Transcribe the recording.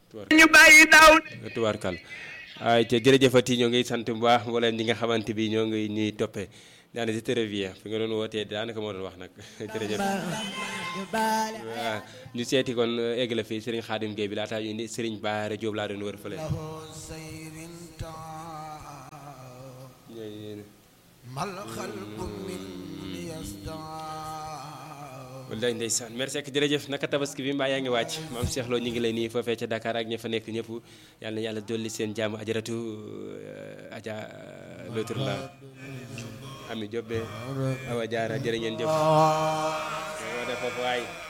ñu bàyyi daaw tubaarkal ay te jërëjëfati ñoo ngi sant bu baax mbooleem ñi nga xamante bi ñoo ngi ñuy toppee daana si très bien fi nga doon wootee daanaka moo doon wax nag jërëjëf waaw ñu seeti kon egg la fii Serigne Khadim Gueye bi laataa ñu indi Serigne Bara Diop laa doon wër fële wallaay ndeysaan merci ak jërëjëf naka tabaski bi mbaa yaa ngi wàcc maam Cheikh Lo ñu ngi lay nii foofee ca Dakar ak ña fa nekk ñëpp yàlla na yàlla dolli seen jàmm ajaratu aja lotur la ami jobbe awa jaara jërë ngeen jëf moo def foofu waay